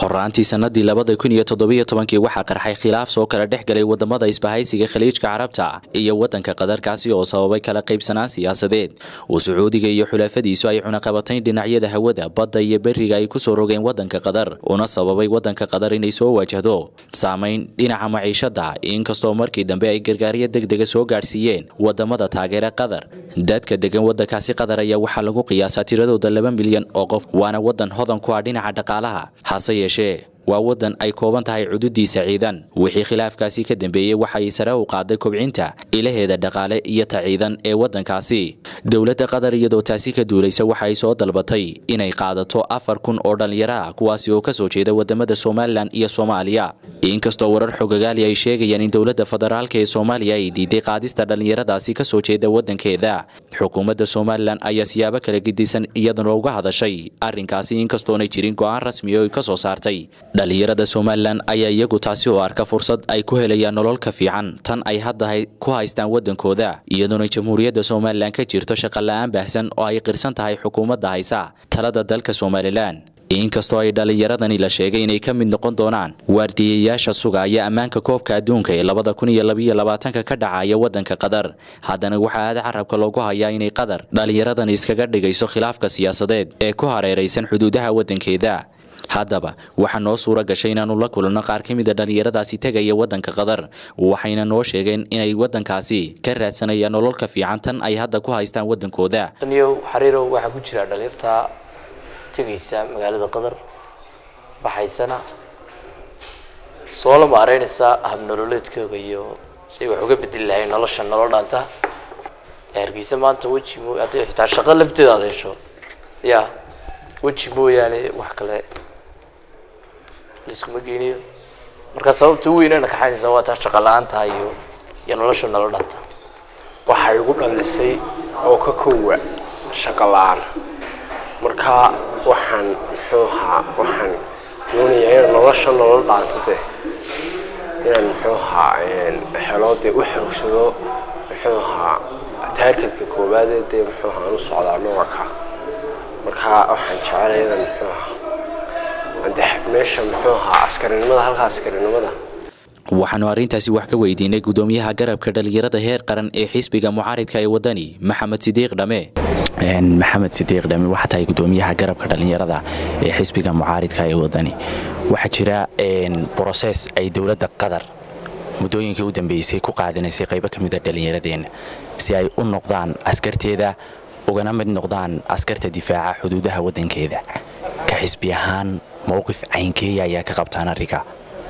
horaantii sanadii labada kun iyo toddobiyo tobankii waxaa qarxay khilaaf soo kala dhex galay wadamada isbahaysiga khaliijka carabta iyo wadanka qadarkaasi oo sababay kala qaybsanaan siyaasadeed oo sacuudiga iyo xulafadiisu ay cunaqabatayn dhinacyada hawada badda iyo beriga ay kusoo rogeen wadanka qatar una sababay wadanka qatar inay soo wajahdo saamayn dhinaca maciishada inkastoo markii dambe ay gargaaryo degdega soo gaadhsiiyeen wadamada taageera qatar dadka degan wadankaasi qatar ayaa waxaa lagu qiyaasaa tiradooda laba milyan oo qof waana wadan hodan ku ah dhinaca dhaqaalaha hase yeeshee waa wadan ay kooban tahay cududiisa ciidan wixii khilaafkaasi ka dambeeyey waxay sare u qaaday kobcinta ilaheeda dhaqaale iyo ta ciidan ee wadankaasi dowladda qatar iyadoo taasi ka duulaysa waxay soo dalbatay inay qaadato afar kun oo dhallinyaro ah kuwaasi oo kasoo jeeda wadamada somalilan iyo soomaaliya inkastoo warar xogagaali ay sheegayaan in dowladda federaalka ee soomaaliya ay diiday qaadista dhallinyaradaasi kasoo jeeda wadankeeda xukuumadda somalilan ayaa siyaabo kala gedisan iyaduna uga hadashay arrinkaasi inkastoonay jirin go-aan rasmi oo kasoo saartay dhallinyarada somalilan ayaa iyagu taasi oo arka fursad ay ku helayaan nolol ka fiican tan ay hadda ku haystaan wadankooda iyadoona jamhuuriyadda somalilan ka jirto shaqola-aan baahsan oo ay qirsan tahay xukuumadda haysa talada dalka somalilan inkastoo ay dhallinyaradani la sheegay inay ka mid noqon doonaan waardiyayaasha sugaya ammaanka koobka adduunka ee labada kun iyo labaiyo labaatanka ka dhacaya wadanka qatar haddana waxaa aada carabka loogu hayaa inay qatar dhallinyaradani iskaga dhigayso khilaafka siyaasadeed ee ku hareeraysan xuduudaha wadankeeda haddaba waxaa noo suura gashay inaanu la kulanno qaar ka mid a dhallinyaradaasi tegaya wadanka qatar waxayna noo sheegeen inay wadankaasi ka raadsanayaan nololka fiican tan ay hadda ku haystaan wadankooda taniyow xariirow waxaa ku jira dhalinyarta tegaysa magaalada qatar baxaysana soo la maareynaysa habnololeedkooga iyo say wax uga bedeli lahayn nolosha nolol dhaanta hargeysa maanta weji mo hadday xitaa shaqo lafteeda aad hesho ya weji mooyaane wax kale laiskuma geynayo marka sababta u weynana kaxaynaysa waa taa shaqa la-aanta iyo iyo nolosha nolol dhaanta waxay igu dhalisay oo ka koowa shaqo la-aan marka waxaan muxuu ahaa waxaan doonayaa in nolosha nolol dhaantate inaan muxuu ahaa helo dee u xoogsado muxuu ahaa taargetka koowaadee dee muxuu ahaa u socdaa noolka marka waxaan jecelaya inaan muxuu ahaa ade meesha muxuu ahaa askarinimada halka askarinimada waxaanu arrintaasi wax ka weydiinay gudoomiyaha garabka dhallinyarada heer qaran ee xisbiga mucaaridka ee wadani maxamed sidiiq dhame maxamed sidiiq dhame waxaa tahay gudoomiyaha garabka dhallinyarada ee xisbiga mucaaridka ee wadani waxaa jira broses ay dowladda qatar muddooyinkii u dambeysay ku qaadanaysay qaybo ka mida dhallinyaradeenna si ay u noqdaan askarteeda ugana mid noqdaan askarta difaaca xuduudaha wadankeeda ka xisbi ahaan mowqif caynkeeya ayaa ka qabtaan arrinka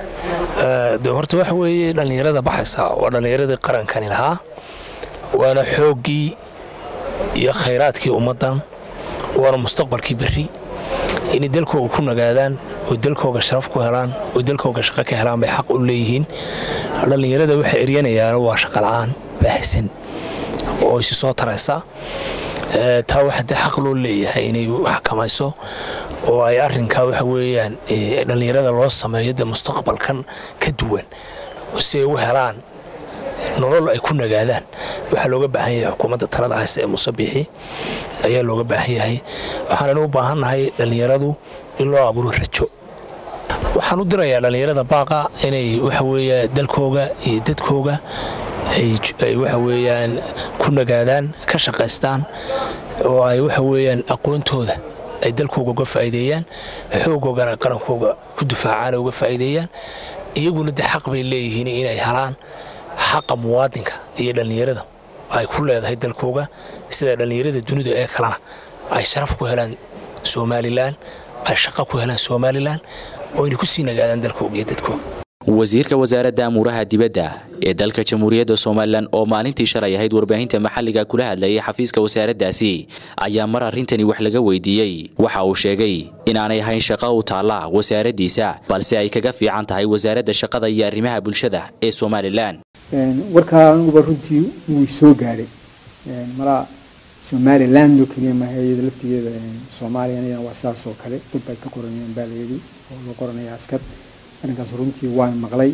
de horta waxa weeye dhallinyarada baxaysa waa dhallinyaradii qarankani lahaa waana xooggii iyo khayraadkii ummaddan waana mustaqbalkii berri inay dalkooga ku nagaadaan oo dalkooga sharaf ku helaan oo dalkooga shaqo ka helaan bay xaq u leeyihiin dhallinyarada waxay eryanayaan waa shaqola'aan baahsan oo isi soo taraysa taa waxa dee xaq loo leeyahay inay xakamayso oo ay arrinkaa waxa weeyaan dhallinyarada loo sameeyo dee mustaqbalkan ka duwan si ay u helaan nolol ay ku nagaadaan waxaa looga baahan yahay xukuumadda talada hayse ee musabixi ayaa looga baahan yahay waxaanan u baahannahay dhallinyaradu in loo abuuro rajo waxaan u dirayaa dhallinyarada baaqa inay waxa weeya dalkooga iyo dadkooga ay waxa weeyaan ku nagaadaan ka shaqaystaan oo ay waxa weeyaan aqoontooda ay dalkooga uga faa'iideeyaan xoogoogana qarankooga ku difaacaan uga faa'iideeyaan iyaguna dee xaq bay leeyihiin inay helaan xaqa muwaadinka iyo dhallinyarada ay ku leedahay dalkooga sida dhallinyarada dunida ee kalena ay sharaf ku helaan somalilan ay shaqo ku helaan somalilan oo inay ku sii nagaadaan dalkooga iyo dadkooga wasiirka wasaaradda amuuraha dibadda ee dalka jamhuuriyadda somalilan oo maalintii shalay ahayd warbaahinta maxalliga kula hadlayay xafiiska wasaaraddaasi ayaa mar arrintani wax laga weydiiyey waxa uu sheegay inaanay ahayn shaqo u taalla wasaaraddiisa balse ay kaga fiican tahay wasaaradda shaqada iyo arrimaha bulshada ee somalilan warkaa anuguba runtii wuu soo gaadhay malaa somaliland oo keliya maaha iyada laftigeeda soomaaliyana waa saas oo kale dad bay ka qoranayaan baa layidhi oo loo qoranaya askar arrinkaas runtii waan maqlay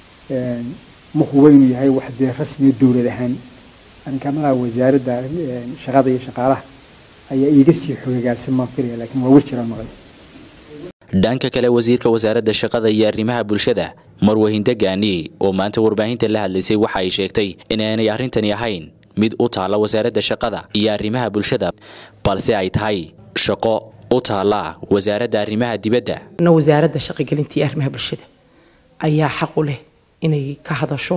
ma huba inuu yahay wax dee rasmiya dowlad ahaan arrinkaa malaha wasaaradda shaqada iyo shaqaalaha ayaa iiga sii xogagaarsan maan filaya laakiin waa war jiraan maqlay dhanka kale wasiirka wasaaradda shaqada iyo arrimaha bulshada marwahinda gaani oo maanta warbaahinta la hadlaysay waxa ay sheegtay inaanay arrintani ahayn mid u taalla wasaaradda shaqada iyo arrimaha bulshada balse ay tahay shaqo u taalla wasaaradda arrimaha dibadda na wasaaradda shaqogelinta iyo arrimaha bulshada ayaa xaq u leh inay ka hadasho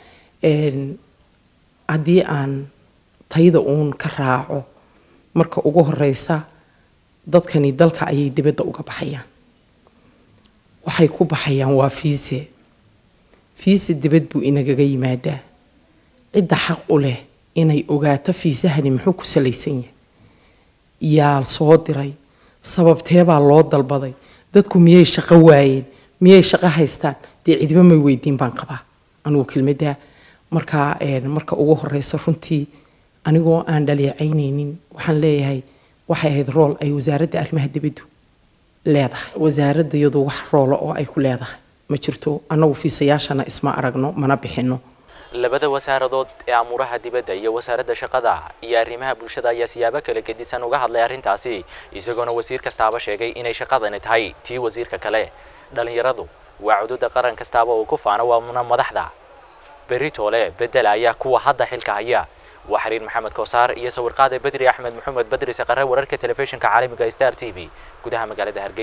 haddii aan tayada uun ka raaco marka ugu horeysa dadkani dalka ayay dibadda uga baxayaan waxay ku baxayaan waa fiise fiise dibad buu inagaga yimaadaa cidda xaq u leh inay ogaato fiisahani muxuu ku salaysan yahay yaa soo diray sababteebaa loo dalbaday dadku miyay shaqo waayeen miyay shaqo haystaan dee cidiba may weydiin baan qabaa anugu kelmadda markaa marka ugu horeysa runtii anigoo aan dhaleecaynaynin waxaan leeyahay waxay ahayd rool ay wasaaradda arrimaha dibaddu leedahay wasaaradda iyadu wax roolo oo ay ku leedahay ma jirto annagu fiisayaashana isma aragno mana bixino labada wasaaradood ee amuuraha dibadda iyo wasaaradda shaqada iyo arrimaha bulshada ayaa siyaabo kala gedisan uga hadlay arrintaasi isagoona wasiir kastaaba sheegay inay shaqadani tahay tii wasiirka kale dhallinyaradu waa cududa qaran kastaaba uu ku faano waana madaxda beritoole bedel ayaa kuwa hadda xilka haya waa xiriir maxamed koosaar iyo sawirqaade bedri axmed maxamed bedri saqare wararka telefishinka caalamiga star t v gudaha magaalada hargeysa